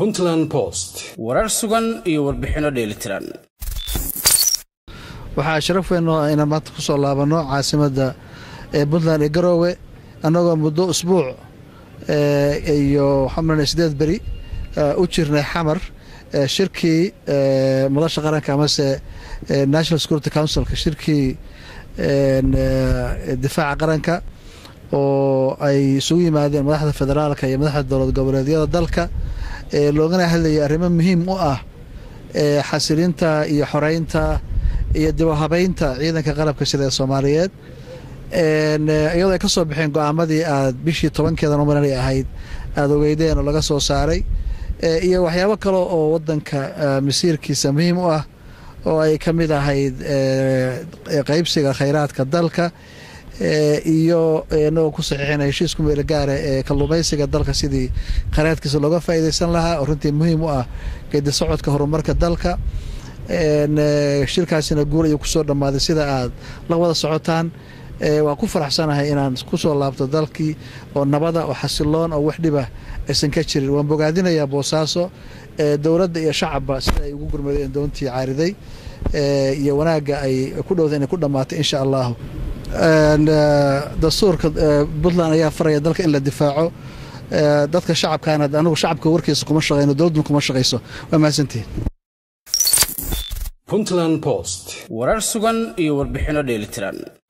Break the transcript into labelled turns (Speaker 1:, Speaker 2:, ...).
Speaker 1: puntland post
Speaker 2: warar sugan iyo warbixinno dheelitiran
Speaker 3: waxaa sharaf weyn oo ayna maanta ku soo laabanno caasimadda ee puntland ee garoowe annagoo muddo usbuuc iyo waxaan malanaya sideed beri u jirnay xamar shirkii madasha qaranka amase national security councilka shirkii difaaca qaranka oo ay isugu yimaadeen madaxda federaalka iyo madaxda dowlad goboleedyada dalka loogana hadlayay arrimo muhiim u ah xasilinta iyo xoreynta iyo dibahabeynta ciidanka qalabka sida ee soomaaliyeed iyadoo ay ka soo baxeen go-aamadii aad bishii tobankeeda nomanali ahayd aada ogeydeen oo laga soo saaray iyo waxyaabo kale oo wadanka masiirkiisa muhiim u ah oo ay ka mid ahayd qeybsiga khayraadka dalka iyo inagoo ku saxiixina heshiisku meelo gaara ee kalluumaysiga dalka sidii khayraadkiisa looga faa'iidaysan lahaa oo runtii muhiim u ah geedi socodka horumarka dalka shirkaasina guul ayuu kusoo dhammaaday sida aad la wada socotaan waa ku faraxsanahay inaan kusoo laabto dalkii oo nabada oo xasiloon oo wax dhibah aysan ka jirin waan bogaadinayaa boosaaso dowladda iyo shacabba sida ay ugu gurmadeen doontii caariday iyo wanaagga ay ku dhowda inay ku dhammaatay insha allahu dastuurka puntland ayaa faraya dalka in la difaaco dadka shacabkaana anigu shacabka warkiisa kuma shaqeyno dowladduna kuma shaqayso waa mahadsantihin
Speaker 1: puntland post
Speaker 2: warar sugan iyo warbixinno dheelitiran